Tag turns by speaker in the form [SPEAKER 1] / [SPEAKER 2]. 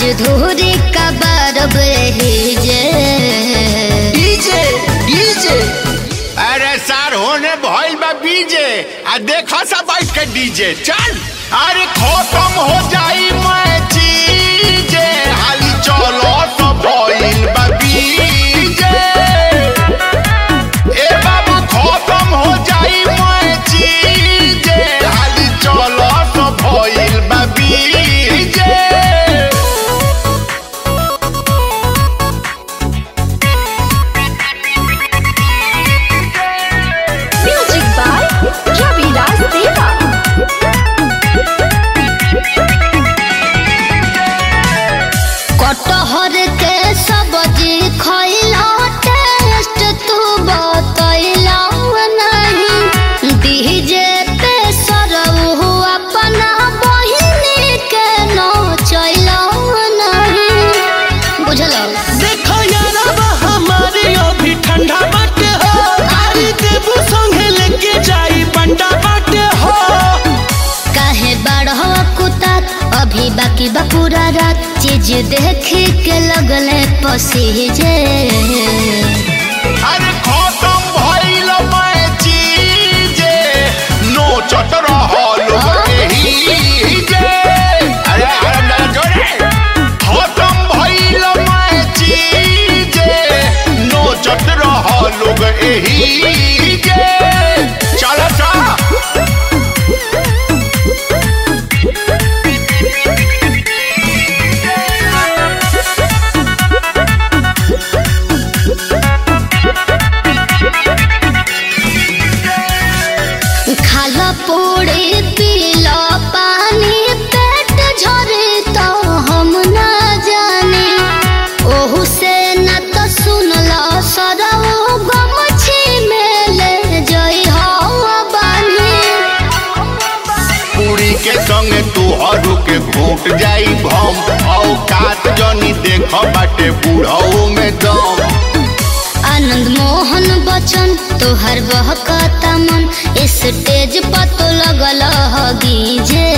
[SPEAKER 1] धूरी का बरब रही जे
[SPEAKER 2] डीजे डीजे
[SPEAKER 3] अरे सर होने भइल बा बीजे आ देखा सा बैठ के डीजे चल अरे खत्म हो जाई मैं चीजे हाली चलो तो भइल बा बीजे ए बाबू खत्म हो जाई मैं चीजे हाली चलो तो भइल बा बीजे
[SPEAKER 4] Music by Ravi Das Deva.
[SPEAKER 1] कटहर के सब्जी खैला टेस्ट तू बतैला नहीं डीजे पे सरऊ अपना बहिनी के नचैला नहीं बुझल
[SPEAKER 2] देखो यारबा हमारे अभी ठंडा बाटे हो गाड़ी देबू संगे लेके जाई बंडा बाटे हो
[SPEAKER 1] काहे बारह कुतात अभी बाकी बा पूरा रात चीज देख के लगले पसीजे
[SPEAKER 3] अरे खत्म भइल मैं चीजे नोचत रहल एही जे अरे अरे मेरा जोरे खत्म भइल मैं चीजे नोचत रहल एही जे चल चल
[SPEAKER 1] खाला पूरी पीला पानी पेट झरे तो हम ना जाने ओहू से न तो सुनला सरऊ गमछी में ले जई हवा बानी
[SPEAKER 3] पूरी के संगे तू हरू के घूट जाई भम औकात जनी देख बाटे बूढ़ऊ में दम
[SPEAKER 1] आनंद मोहन बचन तोहर बहकता मन स्टेज पर तो लगल ह गीजे